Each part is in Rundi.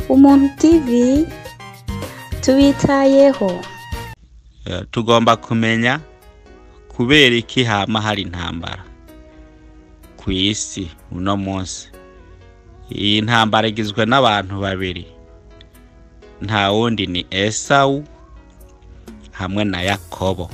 umuntu tv tubitayeho Eh, tugomba kumenya kubera iki hama hari intambara ku isi uno munsi iyi ntambara igizwe n'abantu babiri nta wundi ni esawu hamwe na yakobo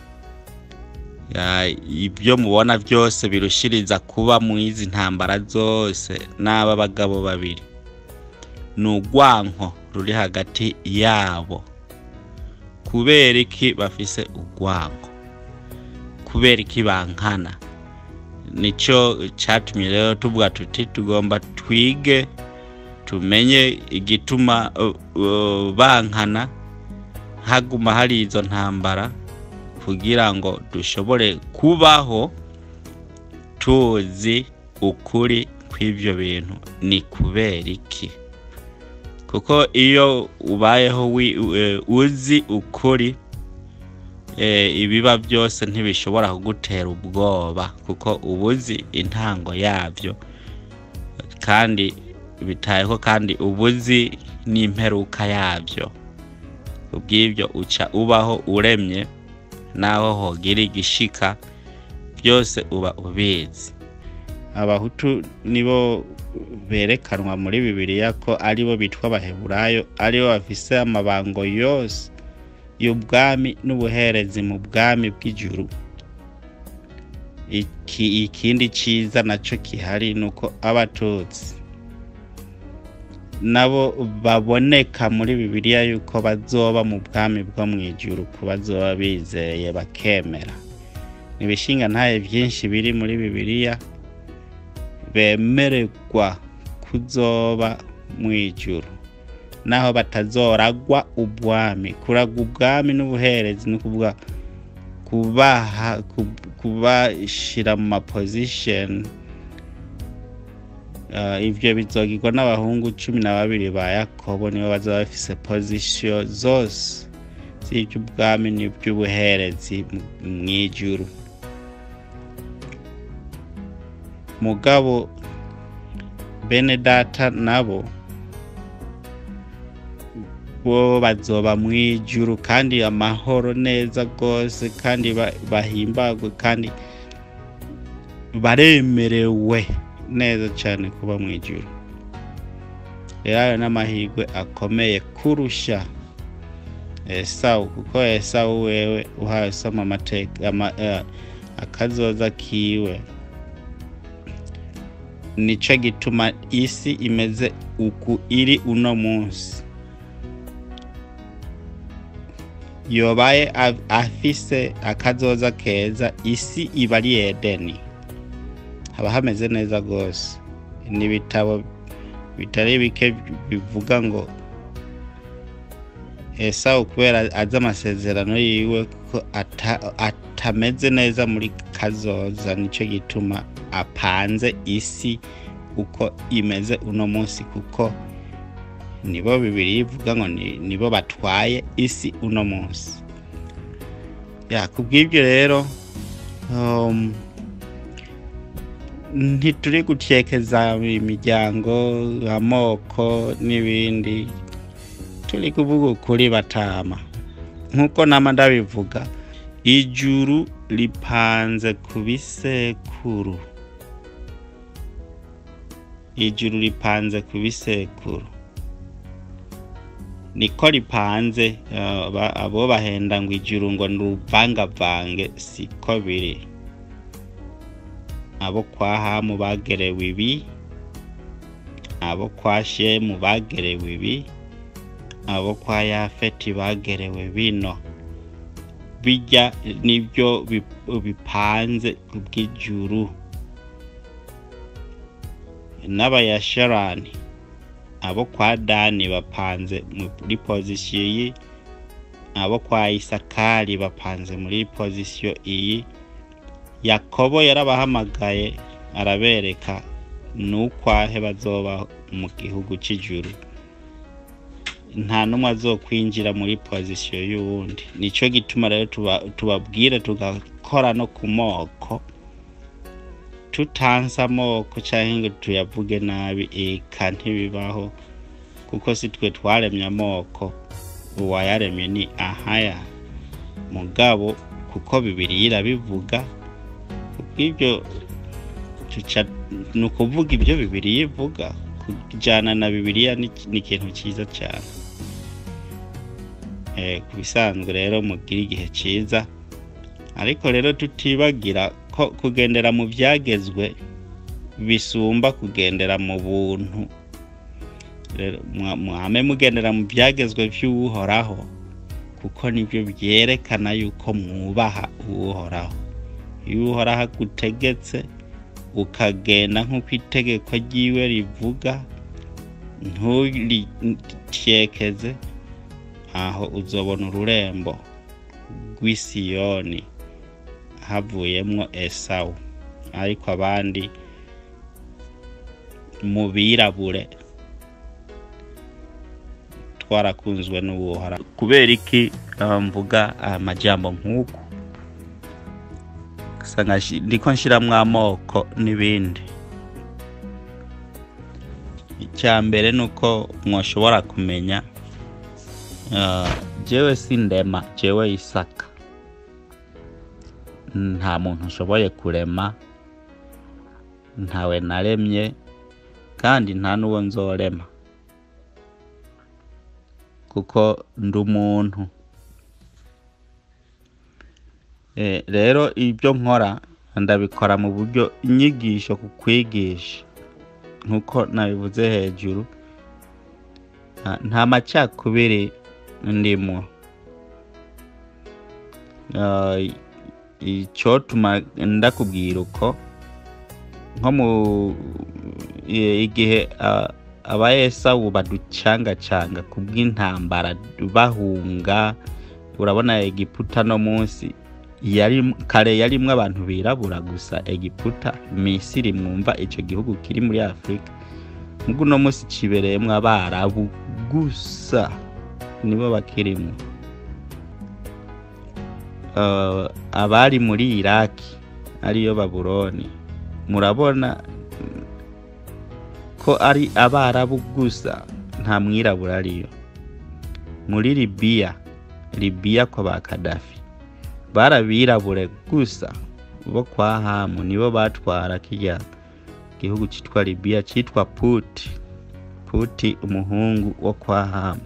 Ya, ibyo mubona byose birushiriza kuba mu izi ntambara zose n'aba bagabo babiri ni urwanko ruri hagati yabo kubera iki bafise urwango kubera iki bankana nicyo cyatumye rero tuvuga tuti tugomba twige tumenye igituma uh, uh, bankana haguma hari izo ntambara kugira ngo dushobore kubaho tuzi ukuri kw'ibyo bintu ni kubera iki kuko iyo ubayeho wi- eh, uzi ukuri eh, ibiba byose ntibishobora kugutera ubwoba kuko uba uzi intango yabyo kandi bitayeho kandi uba uzi n'imperuka yabyo kubw'ibyo uca ubaho uremye naho hogira igishika byose uba ubizi abahutu nibo berekanwa muri bibiliya ko aribo bitwa abaheburayo aribo bafise amabango yose y'ubwami n'ubuherezi mu bwami bw'ijuru iki ikindi cyiza nacyo gihari ni uko abatutsi nabo baboneka muri bibiliya yuko bazoba mu bwami bwo mu ijuru ku bazoba bizeye bakemera ni ibishinga ntaye byinshi biri muri bibiliya bemererwa kuzoba mu ijuru naho batazoragwa ubwami kuragwa ubwami n'ubuherezi ni ukuvuga kubaha ku- kubashyira mu mapozisheni Uh, ivyo bizogirwa n'abahungu cumi na babiri ba yakobo nibo bazaba bafise pozisiyo zose z'ivy'ubwami n'ivy'ubuherezi mu- mw'ijuru mugabo bene data nabo bo bazoba mw'ijuru kandi amahoro neza rwose kandi ba- bahimbagwe kandi baremerewe neza cyane kuba mu ijuru rero ayo n'amahirwe akomeye kurusha esawu kuko esawu wewe uhawe soma amateka ama, eh, akazoza kiwe nico gituma isi imeze uku iri uno munsi yobaye a- afise akazoza keza isi iba ari edeni haba hameze neza rwose n'ibitabo bitari bike bivuga ngo esawu kubera azi amasezerano yiwe ko ata- atameze neza muri kazoza nicyo gituma apanze isi uko imeze uno munsi kuko nibo bibiri ivuga ngo ni- nibo batwaye isi uno munsi ya kubw'ibyo rero um, ntituri gutekeza imiryango amoko n'ibindi turi kuvuga ukuri batama nk'uko nama ndabivuga ijuru ripanze ku bisekuru ijuru ripanze ku bisekuru niko ripanze eh, ba- abo bahenda ngo ijuru ngo ni uruvangavange siko biri abo kwa hamu bagerewe ibi abo kwa shemu bagerewe ibi abo kwa yafeti bagerewe bino bijya nibyo bi- bipanze ku bw'ijuru n'abayasharani abo kwa dani bapanze muri pozisiyo iyi abo kwa isakari bapanze muri pozisiyo iyi yakobo yarabahamagaye arabereka n'ukwahe bazoba mu gihugu cy'ijuru nta n'umwe azokwinjira muri pozisiyo y'uwundi nicyo gituma rero tuba- tubabwire tugakora no ku moko tutanze amoko cyangwa ngo tuyavuge nabi eka ntibibaho kuko si twe twaremye amoko uwayaremye ni ahaya mugabo kuko bibiri irabivuga kubw'ibyo tuca- ni ukuvuga ibyo bibiri ivuga kujyana na bibiliya ni ni ikintu cyiza cyane Eh, ku bisanzwe rero mugire igihe cyiza ariko rero tutibagira ko kugendera mu byagezwe bisumba kugendera mu buntu rero mwa- mwame mugendera mu byagezwe by'uhoraho kuko nibyo byerekana yuko mwubaha uhoraho iyo uhoraho agutegetse ukagenda nk'uko itegeko ryiwe rivuga nturityekeze aho uzobona ururembo rw'isiyoni havuyemwo esawu ariko abandi mu birabure twarakunzwe n'ubuhora kubera iki ah, mvuga amajambo nk'uku usanga nshi- ndiko nshiramwo amoko n'ibindi icya mbere ni uko mwoshobora kumenya ah, jewe sindema jewe isaka nta muntu nshoboye kurema ntawe naremye kandi nta n'uwo nzorema kuko ndi umuntu Eh, rero ibyo nkora ndabikora mu buryo inyigisho ku kwigisha nk'uko nabivuze hejuru nta- nta macakubiri ndimo Ah, icyotuma ndakubwira uko nko mu i- igihe ah, aba esawu baducangacanga ku bw'intambara bahunga urabona egiputa no munsi yari kare yarimwo abantu birabura gusa egiputa misiri mwumva icyo gihugu kiri muri afurika nubwo uno munsi kibereyemwo abarabu gusa nibo bakirimwo uh, abari muri iraki ariyo babuloni murabona mm, ko ari abarabu gusa nta mwirabura ariyo muri libiya libiya kwa ba kadafi barabirabure gusa bo kwa hamu nibo batwara kirya gihugu cyitwa libiya cyitwa puti puti umuhungu wo kwa hamu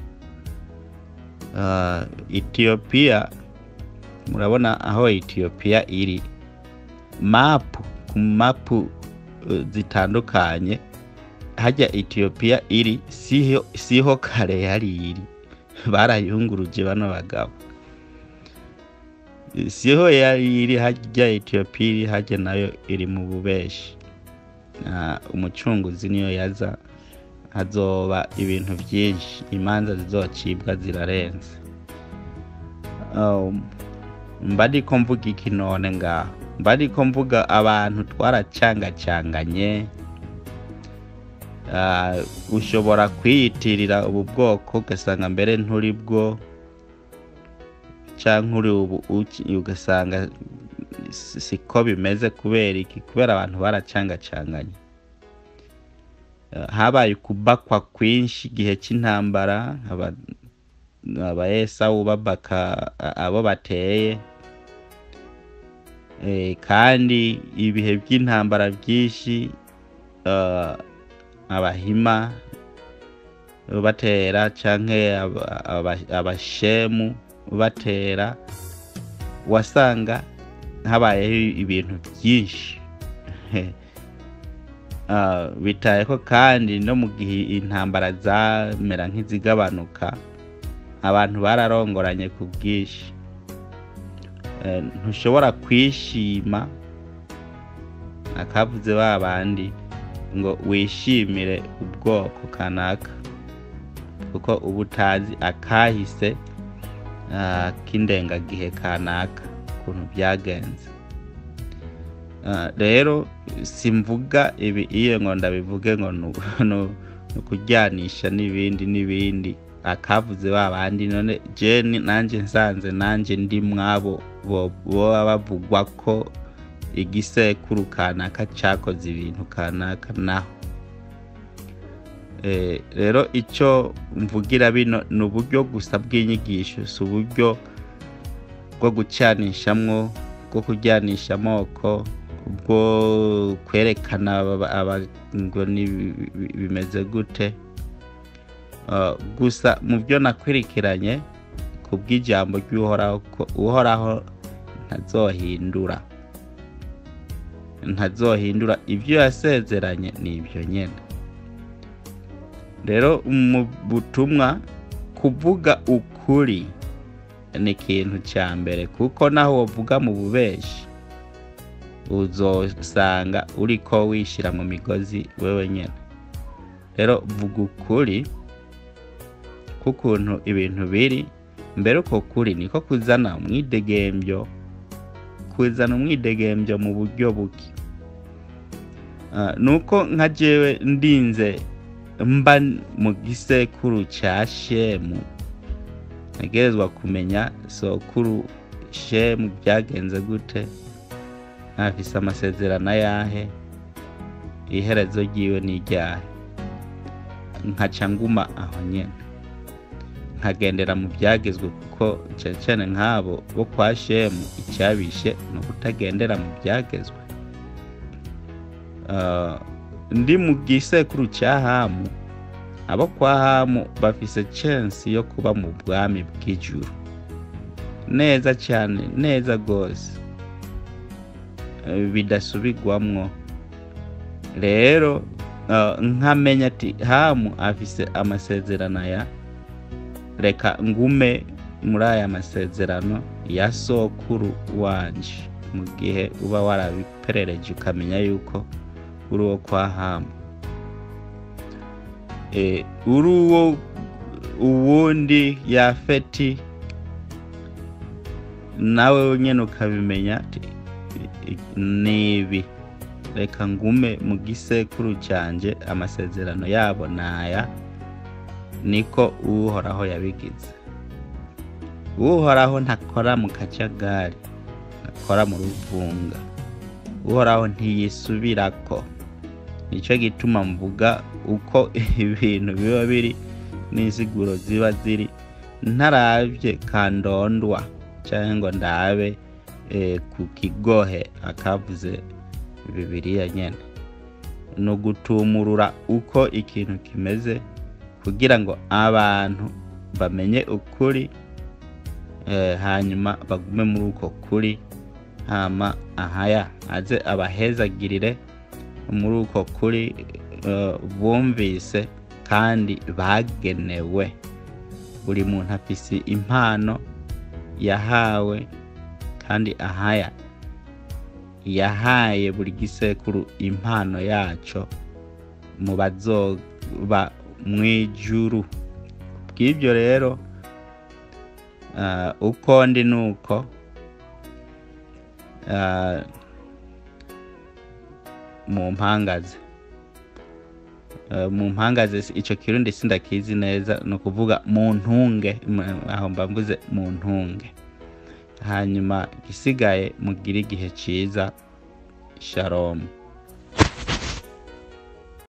uh, etiyopiya murabona aho etiyopiya iri mapu ku mapu uh, zitandukanye hajya etiyopiya iri siho, siho kare yari iri barayunguruje bano bagabo siho yari iri hajya etiyopiya iri hajya nayo iri mu bubeshi Ah, umucunguzi niyo yaza hazoba ibintu byinshi imanza zizocibwa zirarenze Um, mba ndiko mvuga iki none ngaho mba ndiko mvuga abantu twaracangacanganye Ah, ushobora kwiyitirira ubu bwoko ugasanga mbere nturi bwo cyangwa uri ubu uki- ugasanga si- siko bimeze kubera iki kubera abantu baracangacanganye Eh, habaye ukubakwa kwinshi igihe cy'intambara aba- aba esawu babaka a- abo bateye Eh, kandi ibihe by'intambara byinshi eh, abahima batera canke aba- aba- abashemu batera wasanga habayeho ibintu byinshi Ah, bitaye ko kandi no mu gihe intambara zamera nk'izigabanuka abantu bararongoranye ku bwinshi Eh, ntushobora kwishima akavuze ba bandi ngo wishimire ubwoko kanaka kuko uba utazi akahise ah, k'indengagihe kanaka ukuntu byagenze Ah, rero simvuga ibi iyo ngo ndabivuge ngo ni uku- ni u- ni ukujyanisha n'ibindi n'ibindi akavuze ba bandi none je ni- nanjye nsanze nanjye ndi mwabo bo- boba bavugwa ko igisekuru kanaka cyakoze ibintu kanaka naho Eh, rero icyo mvugira bino ni uburyo gusa bw'inyigisho si uburyo bwo gucanishamwo bwo kujyanisha amoko bwo kwerekana aba- aba- ngo ni bi- bi- bimeze gute Uh, gusa mu byo nakurikiranye ku bw'ijambo ry'uhoraho ko uhoraho ntazohindura ntazohindura ibyo yasezeranye ni ibyo nyine rero mu butumwa kuvuga ukuri ni ikintu cya mbere kuko naho wavuga mu bubeshi uzosanga uriko wishyira mu migozi wewe nyine rero vuga ukuri k'ukuntu ibintu biri mbere uko kuri niko kuzana umwidegembyo kuzana umwidegembyo mu buryo buke Ah, nuko nka jewe ndinze mba mu gisekuru cya shemu ntegerezwa kumenya sokuru shemu byagenze gute ntafise amasezerano ayahe iherezo ryiwe ni iryahe nkaca nguma aho nyene nkagendera mu byagezwe kuko cyane cyane nk'abo bo kwa shemu icyabishe ni ukutagendera mu byagezwe Ah, ndi mu gisekuru cya hamu abo kwa hamu bafise chance yo kuba mu bwami bw'ijuru neza cyane neza rwose Eh, bidasubigwamwo rero ah, nkamenya ati hamu afise amasezerano aya reka ngume muri aya masezerano ya sokuru wanje mu gihe uba warabiperereje ukamenya yuko uri uwo kwa hamu e, uri uwo uwundi yafeti nawe nyine ukabimenya ati nibi reka ngume mu gisekuru cyanjye amasezerano yabo naya niko uhoraho yabigize uhoraho ntakora mu kajagari ntakora mu ruvunga uhoraho ntiyisubirako nicyo gituma mvuga uko ibintu biba biri n'insiguro ziba ziri ntarabye kandondwa cyangwa ngo ndabe eh, ku kigohe akavuze bibiriya nyene ni ugutumurura uko ikintu kimeze kugira ngo abantu bamenye ukuri eh, hanyuma bagume muri uko kuri hama ahaya aze abahezagirire muri uko kuri eh, bumvise kandi bagenewe buri muntu afise impano yahawe kandi ahaya yahaye buri gisekuru impano yaco mu bazoba mu ijuru bw'ibyo rero ah, uko ndi nuko ah, mu mpangaze Eh, mu mpangaze si- ico kirundi sindakizi neza ni ukuvuga mu ntunge m- aho mba mvuze mu ntunge hanyuma igisigaye mugire igihe ciza shalom